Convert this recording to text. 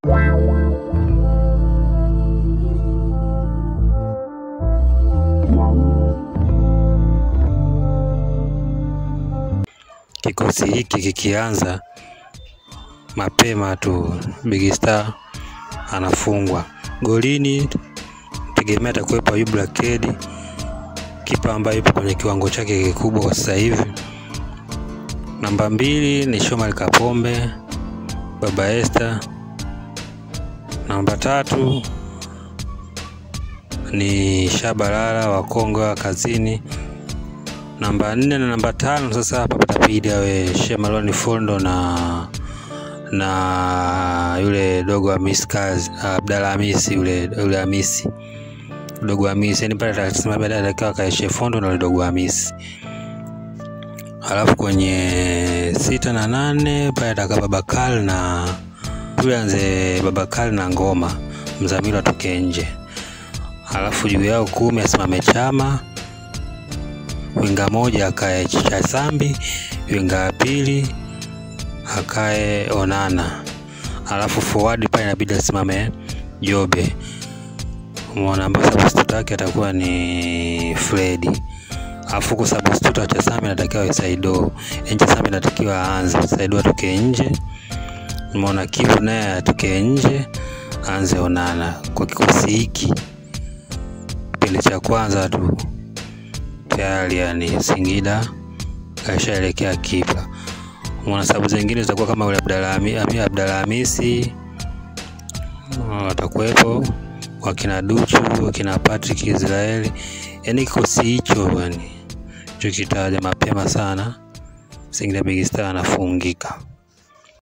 Kikosi hiki kikianza mapema tu, Big Star anafungwa golini. Tegemea atakuwepo Ayub Lakedi, kipa ambaye yupo kwenye kiwango chake kikubwa kwa sasa hivi. Namba mbili ni Shomari Kapombe, Baba Esther. Namba tatu ni Shabalala wa Kongo wa kazini. Namba nne na namba tano sasa hapa patapidi awe Shemaloni Fondo na na yule dogo Hamisi Kazi Abdalla Hamisi yule yule Hamisi dogo Hamisi, yani pale atasema baadaye atakiwa kaeshe Fondo na yule dogo Hamisi. Alafu kwenye sita na nane pale atakaa Babakal na yule anze Babakal na Ngoma Mzamiru atoke nje. Alafu juu yao kumi asimame Chama, winga moja akae Chasambi, winga ya pili akae Onana, alafu forward pale inabidi asimame Jobe. Umeona, ambayo substitute yake atakuwa ni Fredi. Alafu huko substitute wa Chasambi anatakiwa awe Saido. Yaani Chasambi anatakiwa aanze, Saido atoke nje. Umeona, Kibu naye atoke nje, aanze Onana. Kwa kikosi hiki kipindi cha kwanza tu tayari, yani Singida kaishaelekea kipa mwana sababu zingine zitakuwa kama yule Abdalla Hamisi watakuwepo, wakina Duchu, wakina Patrick Israeli, yaani kikosi hicho yani cho kitaja mapema sana, Singida Big Star anafungika.